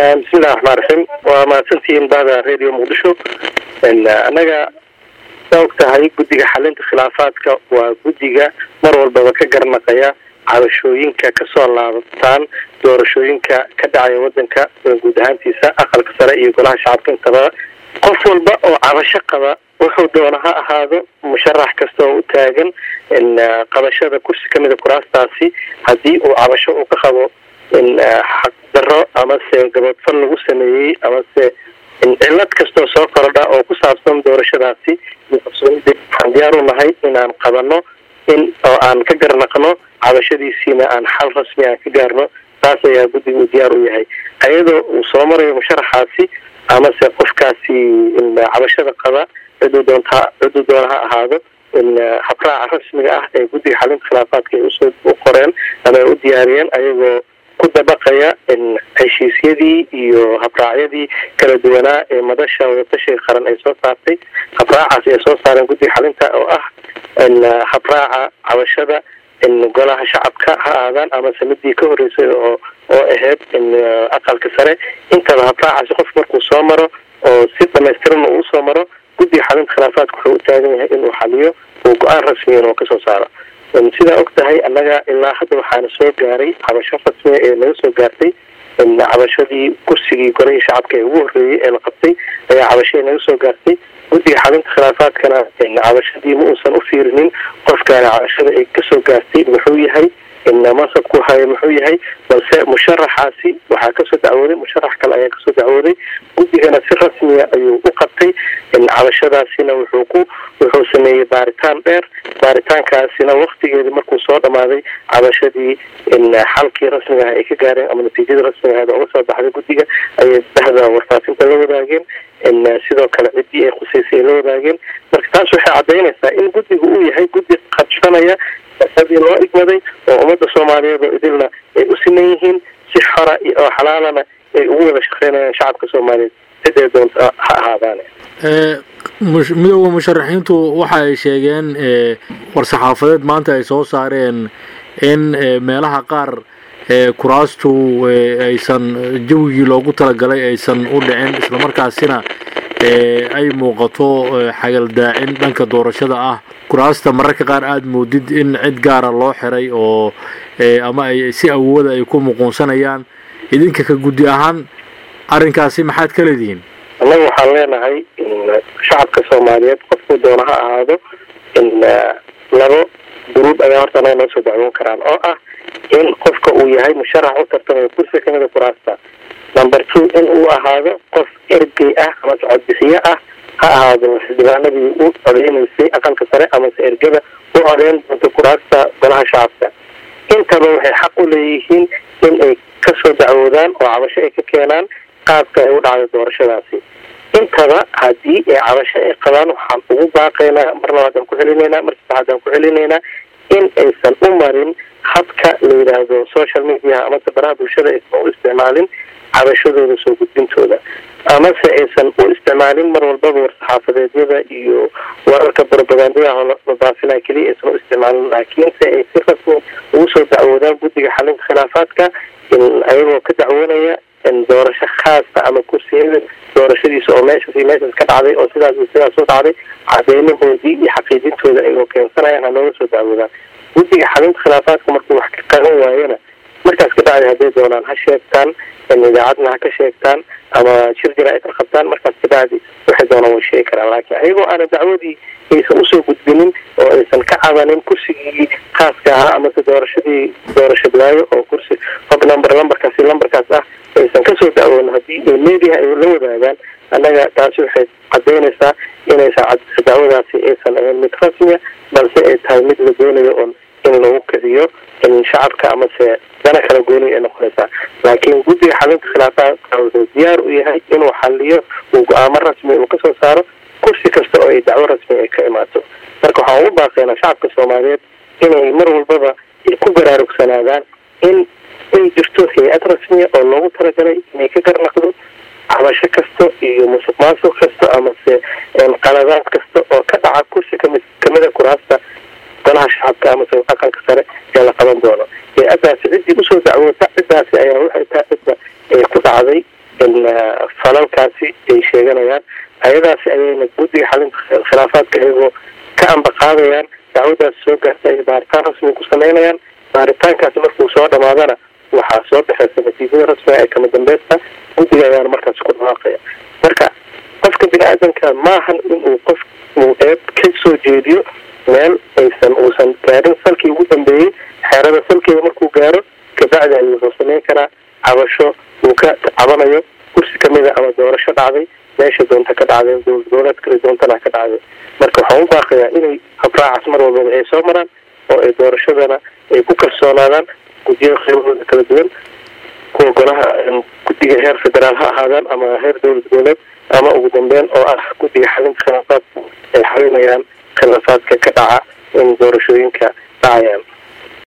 bismillahi raxmaan raxiim waa mahadsantihiin bahda radio muqdisho annaga saa og tahay guddiga xalinta khilaafaadka waa guddiga mar walbaba ka garnaqaya cabashooyinka kasoo laabtaan doorashooyinka ka dhacaya wadanka guud ahaantiisa aqalka sare iyo golaha shacabka intaba qof walba oo cabasho qaba wuxuu doona ha ahaado musharax kasta oo u taagan qabashada kursi kamida kuraastaasi haddii uu cabasho uu ka qabo xaq daro amase gabadfal lagu sameeyey amase cilad kastoo soo kordha oo ku saabsan doorashadaasi iyo qabsoonida waxaan diyaar u nahay inaan qabano in oo aan ka garnaqno cabashadiisiina aan xal rasmi aan ka gaarno taas ayaa guddiga uu diyaar u yahay ayadoo uu soo marayo musharaxaasi amase qofkaasi cabashada qaba ciduu doonta ciduu doona ha ahaado habraaca rasmiga ah ee guddiga xalinta khilaafaadka ay usoo u qoreen ama ay u diyaariyeen ayagoo ku dabaqaya heshiisyadii iyo habraacyadii kala duwanaa ee madasha wadatashiga qaran ay soo saartay habraacaas ay soo saareen guddiga xalinta oo ah habraaca cabashada golaha shacabka ha aadaan amase midii ka horeysay oo oo ahayd aqalka sare intaba habraacaasi qof markuu soo maro oo si dhamaystiran uu usoo maro guddiga xalinta khilaafaadka wuxuu u taagan yahay inuu xaliyo uu go-aan rasmiyan oo kasoo saaro sidaa og tahay annaga ilaa hadda waxaana soo gaaray cabasho rasmiya ee naga soo gaartay cabashadii kursigii golihii shacabka ee ugu horreeyey ee la qabtay ayaa cabashadii naga soo gaartay guddiga xalinta khilaafaadkana cabashadii ma uusan u fiirinin qofkaana cabashada ay kasoo gaartay muxuu yahay mansabku hayo muxuu yahay balse musharaxaasi waxaa kasoo dacwooday musharax kale ayaa kasoo dacwooday guddigana si rasmiya ayuu u qabtay cabashadaasina wuxuu ku wuxuu sameeyey baaritaan dheer baaritaankaasina waktigeedi markuu soo dhamaaday cabashadii xalkii rasmiga ah ay ka gaareen ama natiijada rasmiga ahayd uga soo baxday guddiga ayay dhexda warfaafinta la wadaageen sidoo kale ciddii ay khuseysay ay la wadaageen marka taas waxay caddaynaysaa in guddiga uu yahay guddi qadfanaya sadii loo igmaday oo ummadda soomaaliyeed oo idilna ay u siman yihiin si xora oo xalaalana ay ugu wada shaqeynayaan shacabka soomaaliyeed ciday doonta ha ahaadaane midooda musharaxiintu waxa ay sheegeen war-saxaafadeed maanta ay soo saareen in meelaha qaar kuraastu aysan jawigii loogu talagalay aysan u dhicin islamarkaasina ay muuqato xagaldaacin dhanka doorashada ah kuraasta mararka qaar aada moodid in cid gaara loo xiray oo ama ay si awooda ay ku muquunsanayaan idinka ka guddi ahaan arrinkaasi maxaad ka leedihiin annaga waxaan leenahay shacabka soomaaliyeed qofkuu doona ha ahaado labo guruub ayaa horta anaga noo soo dacwoon karaan oo ah in qofka uu yahay musharax u tartamayo kursi kamida kuraasta number two in uu ahaado qof ergey ah amase codbixiye ah ha ahaado xildhibaanadii u codeynaysay aqalka sare amase ergada u codeyn doonta kuraasta golaha shacabka intaba waxay xaq u leeyihiin in ay kasoo dacwoodaan oo cabasho ay ka keenaan qaabka ay u dhacday doorashadaasi intaba haddii ay cabasho ay qabaan waxaan ugu baaqaynaa mar labaad aan ku celinaynaa mar saddexaad aan ku celinaynaa in aysan u marin habka la yidhaahdo social mediaha amase baraha bulshada aysan u isticmaalin cabashadooda soo gudbintooda amase aysan u isticmaalin mar walbaba war-saxaafadeedyada iyo wararka barobagandadaha la baafinaa keliya aysan u isticmaalin laakiinse ay si rasmi ugu soo dacwoodaan guddiga xalinta khilaafaadka ayagoo ka dacwoonaya doorasho khaasa ama kursiyada doorashadiisa oo meeshaas iyo meeshaas ka dhacday oo sidaas iyo sidaas u dhacday cadeymahoodii iyo xaqiijintooda ayagoo keensanayaan hanooga soo dacwoodaan guddiga xalinta khilaafaadka markuu wax ka qaban waayona markaas ka dhacday hadday doonaan ha sheegtaan idaacadna ha ka sheegtaan ama shir jira ay ka qabtaan markaas ka dhacdi waxay doonaan way sheegi karaan laakiin ayagoo aana dacwadii aysan usoo gudbinin oo aysan ka cabanin kursigii khaaska ahaa amase doorashadii doorasho bilaayo oo kursi hog number lambarkaasi lambarkaas ah aysan kasoo dacwoon haddii ay media ay la wadaagaan annaga taasi waxay cadaynaysaa inaysan dacwadaasi aysan ahayn mid rasmiya balse ay tahay mid la doonayo oon in lagu kiciyo in shacabka amase dana kala gooni ay noqonaysaa laakiin guddiga xalinta khilaafaadka wuxuu diyaar u yahay inuu xaliyo uu go-aamo rasmi uu kasoo saaro kursi kasta oo ay dacwo rasmi ay ka imaato marka waxaan ugu baaqaynaa shacabka soomaaliyeed inay mar walbaba ku baraarugsanaadaan in ay jirto hay-ad rasmiya oo loogu talagalay inay ka garnaqdo cabasho kasta iyo musuq maasuq kasta amase qaladaad kasta oo ka dhaca kursi kami kamida kuraasta golaha shacabka amase aqalka sare ee la qaban doono hay-adaasi ciddii usoo dacwoota ciddaasi ayaa waxay tahay cidda ku dhacday falalkaasi ay sheeganayaan ayadaasi ayayna guddiga xalinta khilaafaadka iyagoo ka ambaqaadayaan dacwadaas soo gaarta ay baaritaan rasmi ku sameynayaan baaritaankaasi markuu soo dhamaadana waxaa soo baxeysa natiijada rasmiga ee kama dambaysta guddiga ayaana markaasi ku dhawaaqaya marka qofka bini aadanka maahan inuu qof uu eeb ka soo jeediyo meel aysan uusan gaarin salkii ugu dambeeyey xeerada salkeeda markuu gaaro kabacdi ayuu wuxuu sameyn karaa cabasho uu ka cabanayo kursi kamida ama doorasho dhacday meesha doonta ka dhacday dowlad goboleed kale doontana ka dhacday marka waxaan u baaqayaa inay habraacaas mar walbaba ay soo maraan oo ay doorashadana ay ku kalsoonaadaan guddiyada qaybahooda kala duwan kuwa golaha guddiga heer federaal ha ahaadaan ama heer dowlad goboleed ama ugu dambeyn oo ah guddiga xalinta khilaafaadka ay xalinayaan khilaafaadka ka dhaca in doorashooyinka dhacayaan